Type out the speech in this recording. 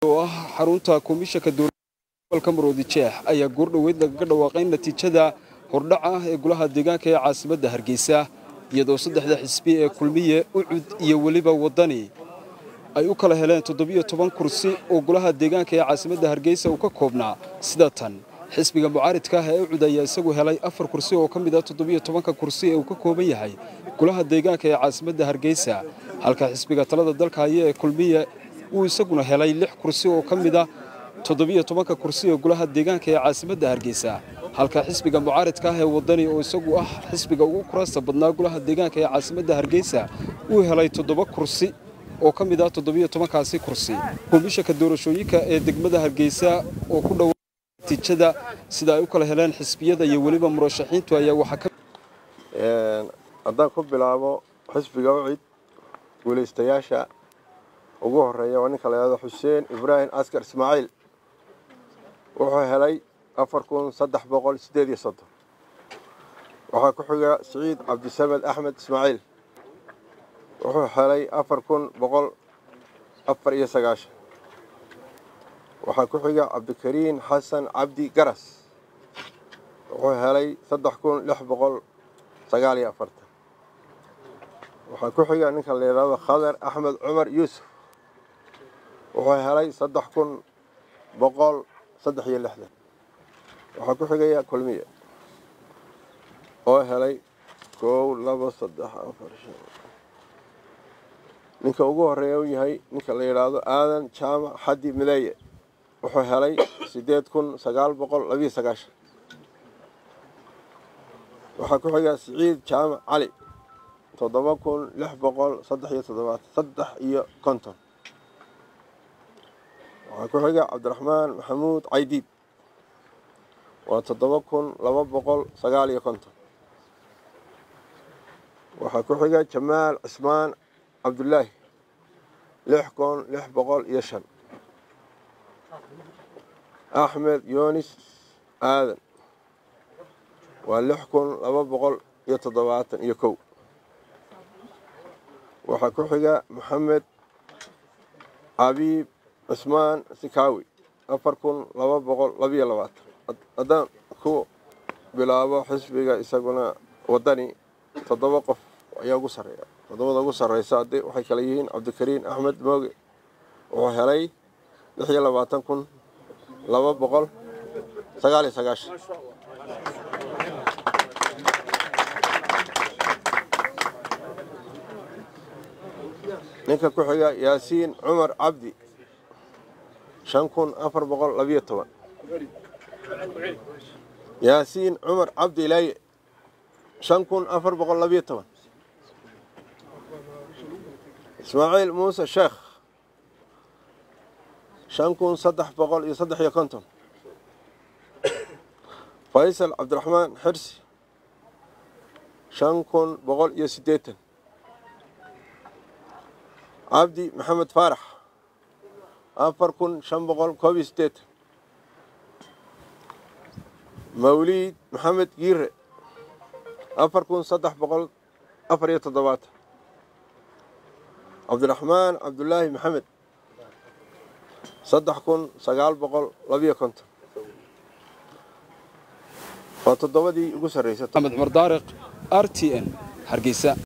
oo ah xarunta komishanka dowladda maroodi jeex ayaa goordhoweyd lagaga dhawaaqay natiijada hordhaca ah ee golaha deegaanka ee caasimadda hargeysa iyadoo saddexda xisbi ee kulmiye ucud iyo weliba waddani ay u kala heleen toddobiyo toban kursi oo golaha deegaanka ee caasimadda hargeysa uu ka koobnaa sida tan xisbiga mucaaridka ah ee ucud ayaa isagu helay afar kursi oo ka mid ah toddobiyo tobanka kursi ee uu ka kooban yahay golaha deegaanka ee caasimadda hargeysa halka xisbiga talada dalka haya ee kulmiye uu isaguna helay lix kursi oo ka mid ah toddobiyo tobanka kursi ee golaha deegaanka ee caasimadda hargeysa halka xisbiga mucaaridka ah ee waddani oo isagu ah xisbiga ugu kuraasta badnaa golaha deegaanka ee caasimadda hargeysa uu helay toddoba kursi oo ka mid ah toddobiyo tobankaasi kursi komishanka doorashooyinka ee degmada hargeysa oo ku dhowa natiijada sida ay u kala heleen xisbiyada iyo weliba murashaxiintu ayaa waxaa ka haddaan ku bilaabo xisbiga ucid guulaystayaasha ugu horeeya waa ninka layahdo xuseen ibraahim askar ismaaciil wuxuu helay afar kun saddex boqol sideed iyo soddon waxaa ku xiga siciid cabdisamed axmed ismaaciil wuxuu helay afar kun boqol afar iyo sagaashan waxaa ku xiga cabdikariin xasan cabdi garas wuxuu helay saddex kun lix boqol sagaal iyo afartan waxaa ku xiga ninka la yidhahdo khadar axmed cumar yuusuf wuxuu helay saddex kun boqol saddex iyo lixdan waxaa ku xigaya kulmiye oo helay koow labo saddex afar shan ninka ugu horeeya u yahay ninka la yidhaahdo aadan jaamac xaddi mideeye wuxuu helay siddeed kun sagaal boqol labiyo sagaashan waxaa ku xiga siciid jaamac cali toddoba kun lix boqol saddex iyo toddobaatan saddex iyo konton waxaa ku xiga cabdiraxmaan maxamuud caydiid waa toddoba kun laba boqol sagaal iyo konton waxaa ku xiga jamaal cismaan cabdulaahi lix kun lix boqol iyo shan axmed yoonis aadan waa lix kun laba boqol iyo toddobaatan iyo kow waxaa ku xiga maxamed cabiib cismaan sikaawi afar kun laba boqol labiyo labaatan haddaan ku bilaabo xisbiga isaguna waddani toddoba qof ayaa ugu sarreeya toddobada ugu sarreysa haddi waxay kale yihiin cabdikariin axmed mooge wuxuu helay lix iyo labaatan kun laba boqol sagaal iyo sagaashan ninka ku xiga yaasiin cumar cabdi shan kun afar boqol labiyo toban yaasiin cumar cabdi ilaaye shan kun afar boqol labiyo toban ismaaciil muuse sheekh shan kun saddex boqol iyo saddex iyo konton faysal cabdiraxmaan xirsi shan kun boqol iyo siddeetan cabdi maxamed faarax afar kun shan boqol koob iyo siddeetan mawliid maxamed giire afar kun saddex boqol afar iyo toddobaatan cabdiraxmaan cabdulaahi maxamed saddex kun sagaal boqol labiyo konton waa toddobadii ugu sarreysay axmed cumar daariq r t n hargeysa